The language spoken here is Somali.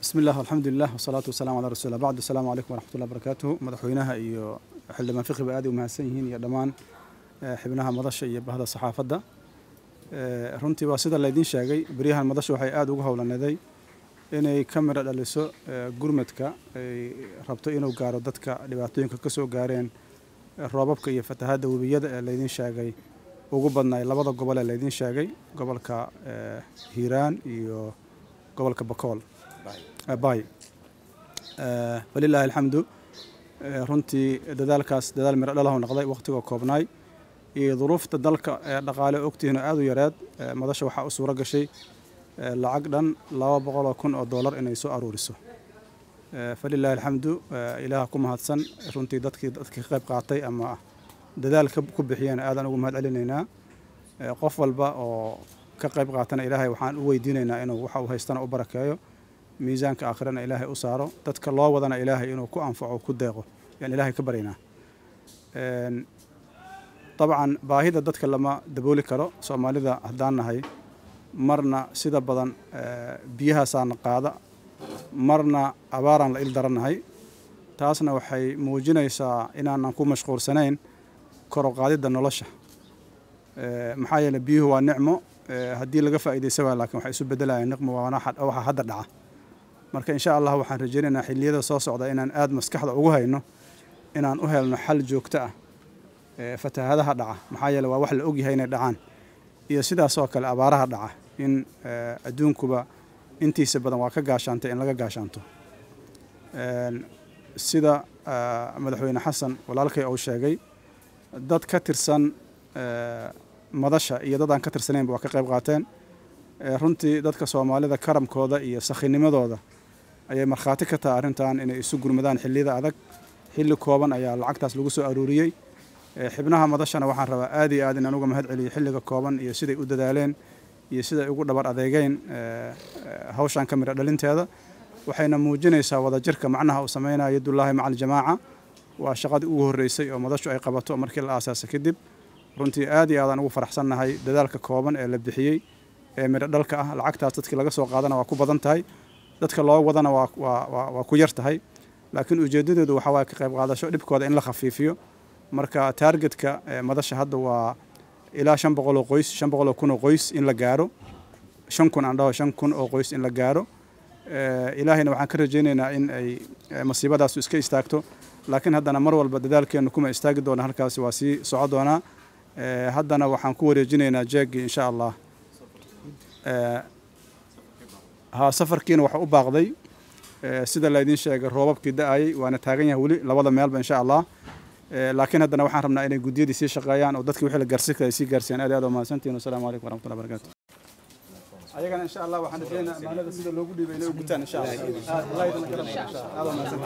bismi illah alxamdulilah wasalaatu wasalamu calaa rasuulillah bacd asalaamu calaykum waraxmatullahi barakatuhu madaxweynaha iyo xildhibaan fiqiba aad ay u mahadsan yihiin iyo dhammaan xibnaha madasha iyo bahda saxaafadda runtii waa sida laydiin sheegay beryahan madasha waxay aada ugu howlaneeday inay ka midho dhaliso gurmadka ay rabto inuu gaaro dadka dhibaatooyinka ka soo gaareen roobabka iyo fatahadda webiyada ee laydiin sheegay ugu badnaay labada gobol ee laydiin sheegay gobolka hiiraan iyo gobolka bakool bay walilaahi alxamdu runtii dadaalkaas dadaal midho dhalahu noqday wakhtigoo koobnaay iyo duruufta dalka ee dhaqaale ogtihiin oo aada u yareed madasha waxaa u suuro gashay lacag dhan laba boqoloo kun oo dollar inay soo aruuriso falilaahi alxamdu ilaah ku mahadsan runtii dadkii dadkii ka qayb qaatay ama dadaalka ku bixiyeen aadaan ugu mahad celinaynaa qof walba oo ka qayb qaatana ilaahay waxaan u weydiinaynaa inuu waxa uu haystana u barakeeyo miisaanka aakhirana ilaahay u saaro dadka loo wadana ilaahay inuu ku anfaco ku deeqo yaan ilaahay ka baryaynaa dabcan baahida dadka lama dabooli karo soomaalida haddaan nahay marna sida badan biyahaasaana qaada marna abaaraan la il darannahay taasna waxay muujinaysaa inaanan ku mashquulsanayn koroqaadidda nolosha maxaa yeele biyuhu waa nicmo haddii laga faa'iidaysa waa lakin waxay isu beddelayaan niqmo waxa hadda dhaca marka insha allah waxaan rajaynaynaa xilliyada soo socda inaan aada maskaxda ugu hayno inaan u helno xal joogto ah fatahadaha dhaca maxaa yeele waa wax la ogyahay inay dhacaan iyo sidaasoo kale abaaraha dhaca in adduunkuba intiisa badan waa ka gaashaantay in laga gaashaanto sida madaxweyne xasan walaalkay uu sheegay dad ka tirsan madasha iyo dad aan ka tirsanaynba waa ka qayb qaateen runtii dadka soomaalida karamkooda iyo sakhinimadooda ayay markhaati ka tahay arrintan inay isu gurmadaan xilliyada adag xilli kooban ayaa lacagtaas lagu soo aruuriyey xibnaha madashana waxaan rabaa aad iyo aad inaan uga mahad celiyo xilliga kooban iyo siday u dadaaleen iyo siday ugu dhabar adeegeen hawshan ka midho dhalinteeda waxayna muujinaysaa wadajirka macnaha uu samaynayo yadullaahi maca aljamaaca waa shaqadii ugu horreysay oo madashu ay qabato markii la aasaasay kadib runtii aad iyo aadaan ugu faraxsannahay dadaalka kooban ee la bixiyey ee midho dhalka ah lacagtaas dadkii laga soo qaadana waa ku badan tahay dadka loo wadana waa ku yar tahay laakiin ujeedadeedu waxaa waaya ka qayb qaadasho dhibkooda in la khafiifiyo marka taargetka madasha hadda waa ilaa shan boqol oo qoys shan boqol oo kun oo qoys in la gaaro shan kun aan dhaho shan kun oo qoys in la gaaro ilaahayna waxaan ka rajaynaynaa in ay masiibadaasu iska istaagto laakiin haddana mar walba dadaalkeennu kuma istaagi doona halkaasi waa sii soco doonaa haddana waxaan ku wareejinaynaa jeegii insha allah ha safarkiina waxa u baaqday sida laydiin sheegay roobabkii da-ayay waana taagan yahay weli labada meelba insha allah laakiin haddana waxaan rabnaa inay guddiyadii sii shaqeeyaan oo dadkii wixii la gaarsi kara ay sii gaarsiiyaan aad aad waa mahadsantihin wasalaamu calaykum waraxmatullahi barakatu ayagana insha allah waxaan rajeynaa amaanada sida loogu dhiibay inay u gutaan insha allah